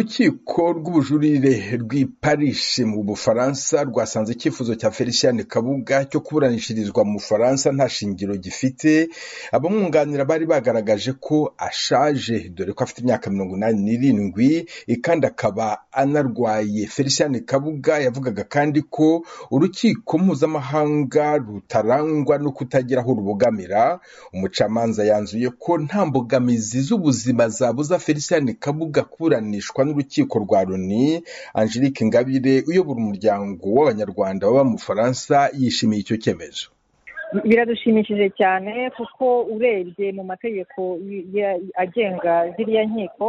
Urukiko rw'ubujurire rw'i Paris mu Bufaransa rwasanze icyifuzo cya Felicien Kabuga cyo kuburanishirizwa mu Bufaransa nta shingiro gifite, abamwunganira bari bagaragaje ko ashaje dore ko afite imyaka mirongo inani n'irindwi kandi akaba anarwaye. Felicien Kabuga yavugaga kandi ko urukiko mpuzamahanga rutarangwa no kutagira aho rubogamira, umucamanza yanzuye ko nta mbogamizi z'ubuzima zabuza Felicien Kabuga kuburanishwa n'urukiko rwa Loni, Angelique Ingabire uyobora umuryango w'Abanyarwanda baba mu Bufaransa yishimiye icyo cyemezo. biradushimishije cyane kuko urebye mu mategeko ya- agenga ziriya nkiko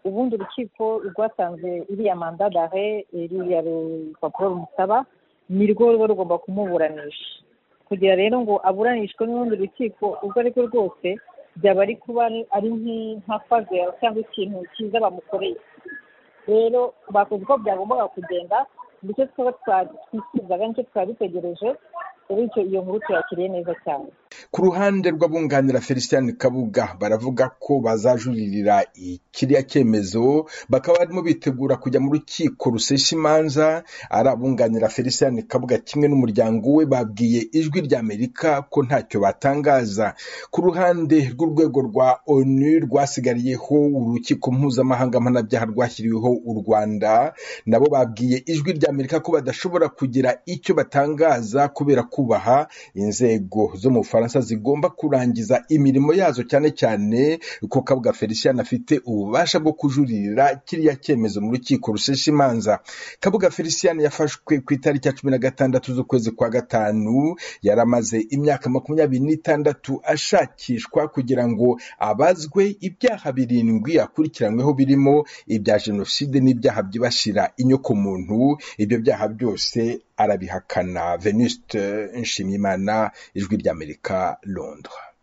ubundi urukiko rwasanze iriya manda dare iriya rupapuro rumusaba nirwo ruba rugomba kumuburanisha kugira rero ngo aburanishwe n'urundi rukiko urwo ari rwo rwose byaba ari kuba ari- ari nk'i- nka faze cyangwa ikintu cyiza bamukoreye rero bakoze uko byagombaga kugenda ndetse twaba twatwifuzaga nicyo twari dutegereje bityo iyo nkuru tuyakiriye neza cyane Ku ruhande rw'abunganira Felicien Kabuga baravuga ko bazajuririra kiriya cyemezo, bakaba barimo bitegura kujya mu rukiko rusesha imanza, ari abunganira Felicien Kabuga kimwe n'umuryango we babwiye ijwi rya Amerika ko ntacyo batangaza. Ku ruhande rw'urwego rwa ONU rwasigariyeho urukiko mpuzamahanga mpanabyaha rwashyiriweho u Rwanda, nabo babwiye ijwi rya Amerika ko badashobora kugira icyo batangaza kubera kubaha inzego zo mu Bufaransa zigomba kurangiza imirimo yazo cyane cyane ko Kabuga Felicien afite ububasha bwo kujuririra kiriya cyemezo mu rukiko rushesha imanza. Kabuga Felicien yafashwe ku itariki ya cumi na gatandatu z'ukwezi kwa gatanu, yari amaze imyaka makumyabiri n'itandatu ashakishwa kugira ngo abazwe ibyaha birindwi akurikiranyweho birimo ibya jenoside n'ibyaha byibasira inyokomuntu, ibyo byaha byose arabihakana. Venuste Nshimiyimana, Ijwi ry'Amerika, Londres.